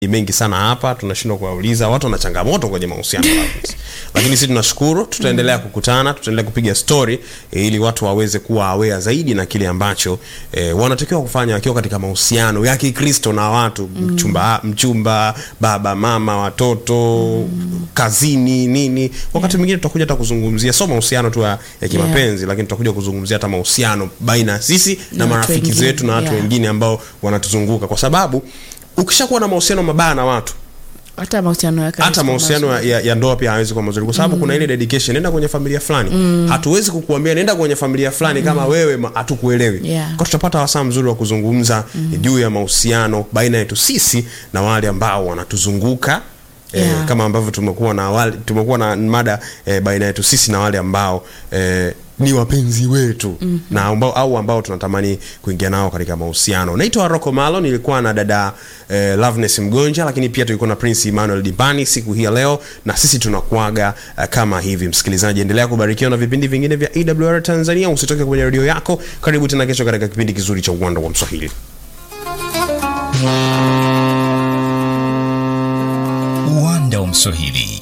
mengi sana hapa tunashindwa kuwauliza watu wana changamoto kwenye mahusiano Loveness. lakini sisi tunashukuru tutaendelea kukutana tutaendelea kupiga story e, ili watu waweze kuwa aware zaidi na kile ambacho e, wanatakiwa kufanya wakiwa katika mahusiano ya kikristo na watu mchumba, mchumba baba mama watoto kazini nini wakati mwingine tutakuja hata kuzungumzia sio mahusiano tu ya, ya kimapenzi lakini tutakuja kuzungumzia hata mahusiano baina ya sisi na, Na watu marafiki wengine, zetu na watu yeah. wengine ambao wanatuzunguka kwa sababu ukishakuwa na mahusiano mabaya na watu hata mahusiano yake hata mahusiano ya, ya, ya ndoa pia hawezi kuwa mazuri kwa sababu kuna ile dedication nenda kwenye familia fulani hatuwezi kukuambia nenda kwenye familia fulani kama wewe ma- hatukuelewi Yeah. kwa tutapata wasaa mzuri wa kuzungumza juu ya mahusiano baina yetu sisi na wale ambao wanatuzunguka Eh, Yeah. kama ambavyo tumekuwa na wale, tumekuwa na mada eh, baina yetu sisi na wale ambao eh, ni wapenzi wetu na ambao, au ambao tunatamani kuingia nao katika mahusiano naitwa rocco malo nilikuwa na dada eh, loveness mgonja lakini pia tulikuwa na prince emmanuel dibani siku hii ya leo na sisi tunakuaga eh, kama hivi msikilizaji endelea kubarikiwa na vipindi vingine vya awr tanzania usitoke kwenye redio yako karibu tena kesho katika kipindi kizuri cha uwanda wa mswahili uwanda wa mswahili